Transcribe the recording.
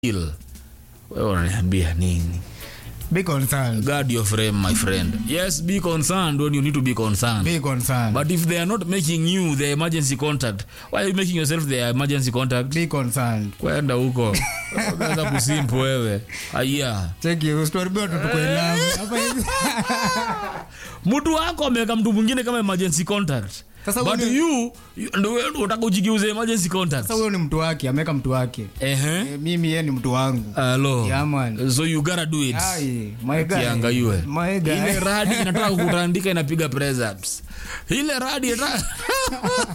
Ill. Wewe unaniambia nini? Be concerned. Guard your frame, my friend. Yes, be concerned when you need to be concerned. Be concerned. But if they are not making you the emergency contact, why are you making yourself the emergency contact? Be concerned. Kwenda huko. Unaweza kusimp wewe. Aya. Cheki usituharibie watu tuko in love. Hapa hivi. Mtu wako ameweka mtu mwingine kama emergency contact. Sasa But huyo ni- you, you ndio wewe unataka ujigeuze emergency contact. Sasa huyo ni mtu wake, ameweka mtu wake. Ehe. Eh, Mimi yeye ni mtu wangu. Hello. Yeah, man. So you gotta do it. Ai, my guy. Kiangaiwe. My guy. Ile radi inataka kutandika inapiga press ups. Ile radi inataka